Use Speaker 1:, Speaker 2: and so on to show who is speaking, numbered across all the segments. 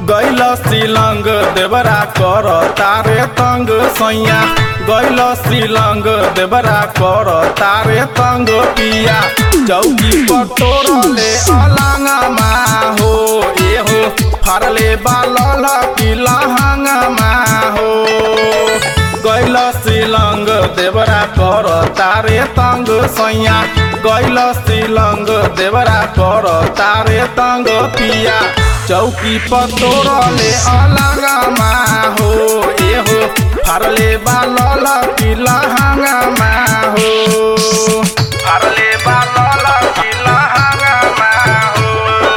Speaker 1: गैल सिलंग देवरा कर तारे तंग सैया गैल सिलंग देवरा कर तारे तंग पिया चौकी पर तोरले अलंगमा हो ए हो फारले बालल की लहंगमा हो गैल सिलंग देवरा कर तारे तंग सैया गैल सिलंग देवरा कर तारे तंग पिया चौकी पर तोरले अलगमा हो ए हो फारले बालल की लहंगमा हो फारले बालल की लहंगमा हो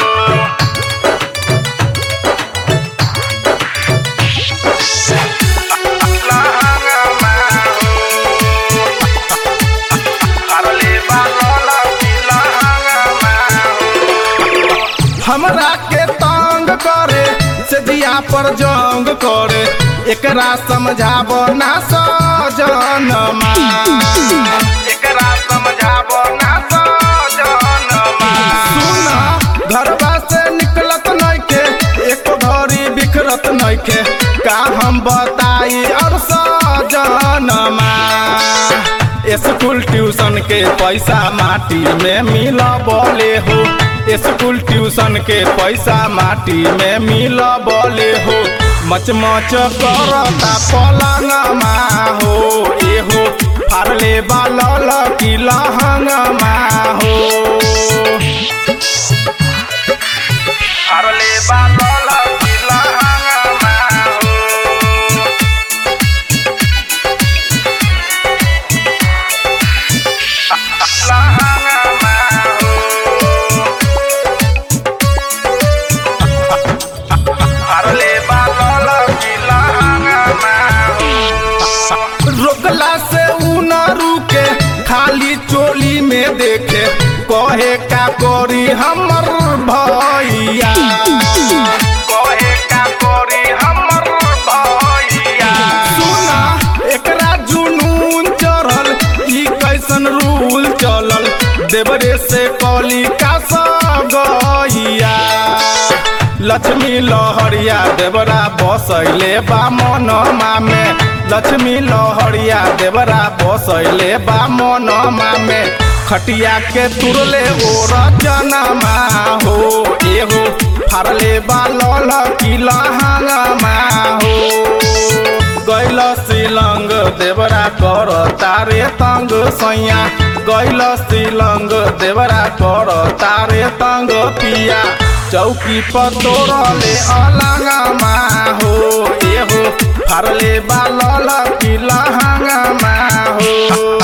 Speaker 1: लहंगमा हो फारले बालल की लहंगमा हो हमरा के तंग करे से दिया पर जंग करे एकरा समझाब ना सजनमा एकरा समझाब ना सजनमा सुन घरवा से निकलत नइखे एको घड़ी बिखरत नइखे का हम बताई और सजनमा स्कूल ट्यूशन के पैसा माटी में मिल बोले हो स्कूल ट्यूशन के पैसा माटी में मिल बोले हो मच मच करता पलंगमा हो ए हो फारले बालल की लहंगमा हो फारले बालल की लहंगमा हो लहंगमा हो फारले बालल की लहंगमा हो रोकला से उ न रुके खाली चोली में देखे कहे का करी हमर भैया कहे का करी हमर भैया सुना एकरा जुनून चढ़ल ई कैसन रूल चलल देवरे से कली का गैया लक्ष्मी लहरिया देवरा बसैले बा मनमा में लक्ष्मी लहरिया देवरा बसैले बा मनमा में खटिया के तुरले ओ रचनमा हो एहो फारले बा लल की लहंगमा हो गैल सिलंग देवरा कर तारे तंग सैया गैल सिलंग देवरा कर तारे तंग पिया चौकी पर तोरले अलगमा हो ए हो फारले बालल की लहंगमा हो